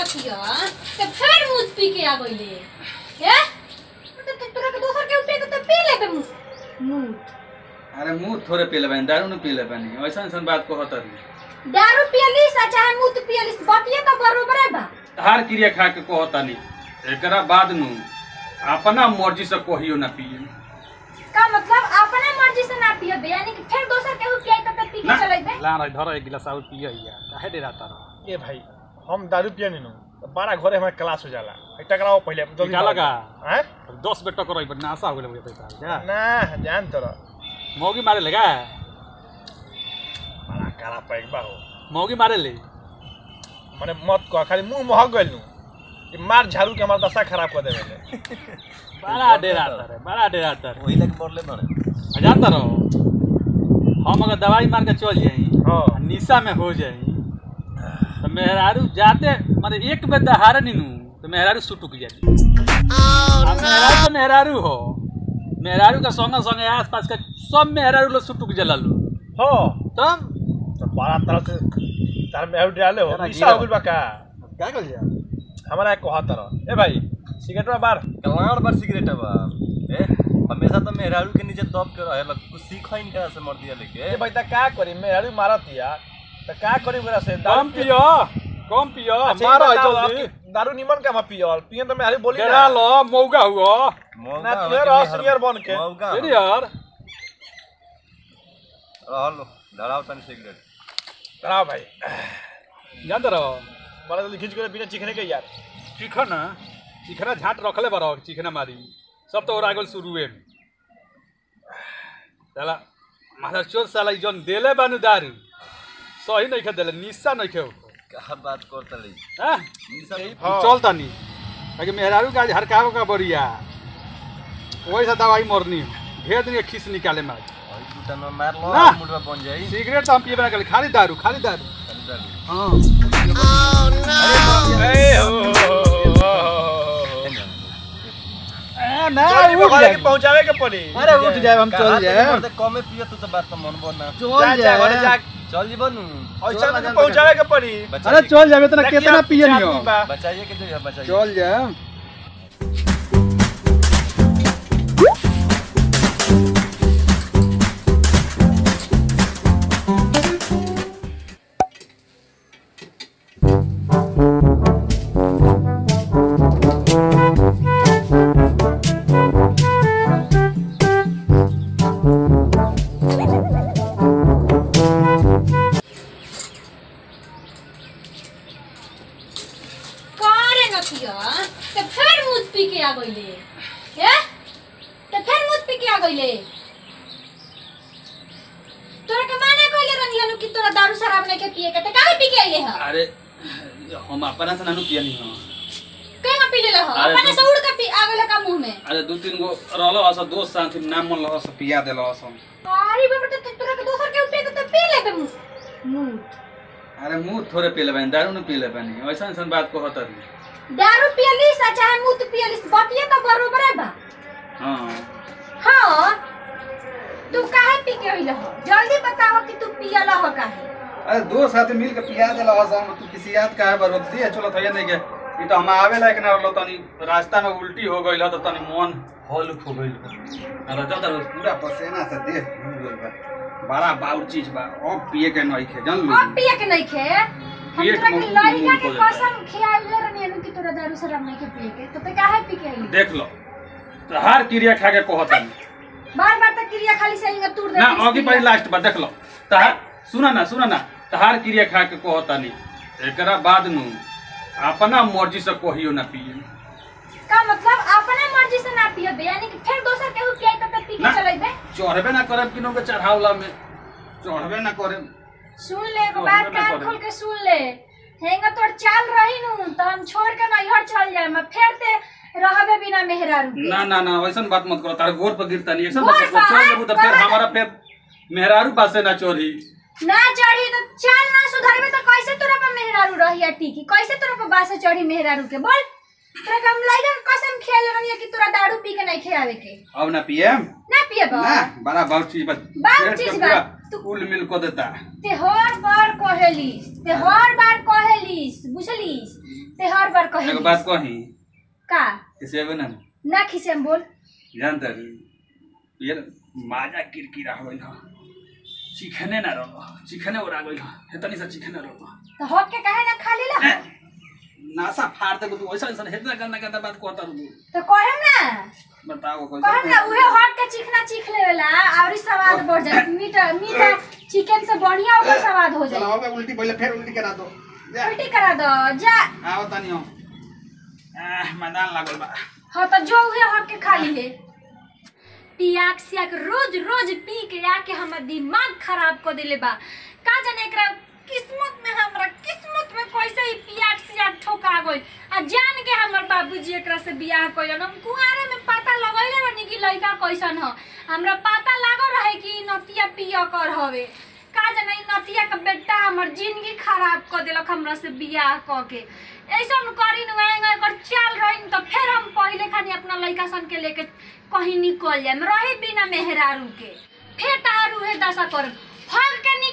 नतिया ते फेर मुझ पी के आ गइले ए तो तो तोरा के दोसर के पे तो पी ले बे मुंह अरे मुंह थोड़े पी ले बानी दारू न पी ले बानी ऐसा ऐसा बात को होता नहीं दारू पियलिस आ चाहे मुंह पियलिस बतिया तो बरोबर है बा हार क्रिया खा के कहता नहीं एकरा बाद नु अपना मर्जी से कहियो ना पिए का मतलब अपना मर्जी से ना पियो बे यानी कि फिर दोसर के पियाई तो पी के ना। चलै बे ला रहा धर एक गिलास और पिया या काहे डे रहता रहा ए भाई हम दारू पिए नु तो बारह घरे हमारे क्लास हो जाला एक टकराओ पहले जल्दी निकाला का? हैं दस बेटा करो एक बार नासा हो गेल पैसा क्या ना जान तोरा मौगी मारे लेगा बड़ा काला पैक बा हो मौगी मारे ले माने मत कह खाली मुंह महक गइल नु कि मार झाड़ू के हमार दशा खराब कर देवे बड़ा डे रहता रे बड़ा डे रहता रे वही लगे पड़ले बड़े जानता रहो हम अगर दवाई मार के चल जाई हाँ। आ निशा में हो जाई तो मेहरारू जाते माने एक बेर दहारे नीनू तो मेहरारू सुटुक जाती अब मेहरारू तो मेहरारू हो मेहरारू का संग संग आस पास का सब मेहरारू लोग सुटुक जला लो हो तब तो बड़ा तरह से तार में आउट डाले हो जरा निशा गिरा। हो गइल बा का क्या कर जा हमारा एक कहत रह ए भाई सिगरेट में बार कलाड़ बार सिगरेट बा ए हमेशा तो मेहरारू के नीचे दब के रहे लग कुछ सीख ही नहीं से मर दिया लेके ए भाई त का करी मेहरारू मारत या त का करी ओकरा से कम पियो कम पियो अच्छा, मारो ये बताओ, जल्दी आपके दारू निमन का मैं पियल पिए तो मेहरारू बोली डेरा ना लो मौगा हुआ मौका ना होके तुहे रह मेहर- सीनियर बन के मौका तेरी यार रहल धराव तन सिगरेट कराओ भाई जानते रहो बड़ा जल्दी खींच के बिना चिखने के यार चिखना चिखना झाट रखले बरो चिखना मारी सब तो और आगल शुरू है साला माथा चोर साला ई जौन देले बानु दारू सही नहीं खे देले निशा नहीं खे का बात करता रही हां निशा हाँ। चल तनी ताकि मेहरारू का हरकाव का बढ़िया वही सा दवाई मरनी भेज दिन के खीस निकाले में आज। और टूटा में मार लो ना। मुड़वा बन जाई सिगरेट तो हम पिए बना के खाली दारू खाली दारू चल डाली। हाँ ए हो, हो, हो, हो। ए, ना जल्दी उठ घरे जाए के पहुंचावे के पड़ी अरे उठ जाए हम कहाँ चल तक जाए मरते कमे पिए तू तो बात तो मन बोलना जा जा घरे जा चल जी बनू ऐसा में पहुंचावे के पड़ी अरे चल जाए इतना कितना पिए नहीं हो बा। बचाइए के जो है बचाइए चल जाए करे नतिया ते फेर मुझ पी के आ गइले ए ते फेर मुझ पी के आ गइले तोरा के माने कइले रंगिया नु कि तोरा दारू शराब नहीं के पिए के ते काहे पी के आइले ह अरे हम अपना से नानू पिया नहीं हो केना पी लेले ह अरे अपने तू- से उड़ के पी आ गइले का मुंह में अरे दू तीन गो रहलो अस दोस्त साथी नाम मन लहस पिया देलो अस अरे बाबा ते तोरा के दोसर के पे तो पी ले बे मुंह अरे मुंह थोड़े पी ले बानी दारू न पी ले बानी ऐसा ऐसा बात को होता नहीं दारू पियलिस आ चाहे मुंह पियलिस बतिया तो बरोबर है बा हाँ हाँ तू काहे पी के आइले ह जल्दी बताओ कि तू पियला ह काहे अरे दो साथी मिल के पिया देला अस हम तू किसी याद का है बरोबर दिए चलो थैया नहीं के ई तो हम आवे लायक ना रहलो तनी रास्ता में उल्टी हो गइल ह तो तनी मन हॉल हो गइल अरे जब तक पूरा पसीना से देह भीग गइल बा बड़ा बाउर चीज बा अब पिए के नहीं खे जान अब पिए के नहीं खे हम पेट तोरा के में लड़का खून के हो जाता है। कसम खियाइले रहनी अनु कि तोरा दारू शराब नहीं के पिए के तो ते काहे पी के आइले देख लो तहार क्रिया खा के कहता नहीं बार बार तक क्रिया खाली से हिंगा तूर दे ना आगे पहले लास्ट बार देख लो तहार सुना ना सुना ना तहार क्रिया खा के कहता नहीं एकरा बाद नु अपना मर्जी से कहियो ना पिए का मतलब अपने मर्जी से ना पिए बे यानी कि फिर दोसर केहू पिए तो ते पी के ना। चलेबे चढ़बे ना करब किनो के चढ़ावला में चढ़बे ना करे सुन ले एगो हाँ, बात मैं कान करूँ। खोल के सुन ले हेंगा तोर चाल रही नु तो हम छोड़ के नैहर चल जाए मैं फिर ते रहबे बिना मेहरारू के ना ना ना वैसन बात मत करो तारे गोर पर गिरता नहीं ऐसा गोर बात पर? चढ़ लेबू तो फिर कहाँ? हमारा फिर मेहरारू पासे ना चोरी ना चढ़ी तो चाल ना सुधरबे तो कैसे तोरा पर मेहरारू रही टीकी कैसे तोरा पर बासे चढ़ी मेहरारू के बोल तोरा के हम लइका के कसम खेल रही कि तोरा दारू पी के नहीं खियावे के अब ना पिएम ना पिए बा ना बड़ा बहुत चीज बस बहुत पेट के चीज पूरा बा। तू- कुल मिल को देता ते हर बार कहेलिस ते हर बार कहेलिस बुझलिस ते हर बार कहे एगो बात कही का किसी अबे ना ना खिसे हम बोल जानता यार माजा किरकिरा हो गइल ह चिखने ना रहो चिखने उड़ा गइल ह हेतनी से चिखने रहो तो हक के काहे ना खा लेला नासा फाड़ दे तू ऐसा ऐसा हेतना गंदा गंदा बात कहता रहू तो कहेम ना बताओ कोई कहम ना उहे हट के चिकना चीख लेवेला और ई स्वाद बढ़ जाए मीट मीट चिकन से बढ़िया ओकर स्वाद हो चलो जाए हो गया उल्टी पहले फिर उल्टी करा दो जा उल्टी करा दो जा आओ तनी हो आह मैदान लागल बा हाँ तो जो उहे हट के खा ली पियाक सियाक रोज रोज पी के आके हमर दिमाग खराब कर देले बा का जाने एकरा किस्मत में हमरा किस्मत में कैसे ही पियाक सियाक ठोका गइल आ जान के हमर बाबूजी एकरा से बियाह कइलन हम कुआरे में पता लगैले रहनी कि लड़का कैसन ह हमरा पता लागो रहे कि ई नतिया पिया कर हवे का जाने ई नतिया के बेटा हमर जिंदगी खराब कर देलक हमरा से बियाह क के ऐसन करी न आएंगे एकर चाल रही तो फिर हम पहले खानी अपना लड़का सन के लेके कहीं निकल जाए रही बिना मेहरारू के फिर तारू है दशा कर भाग के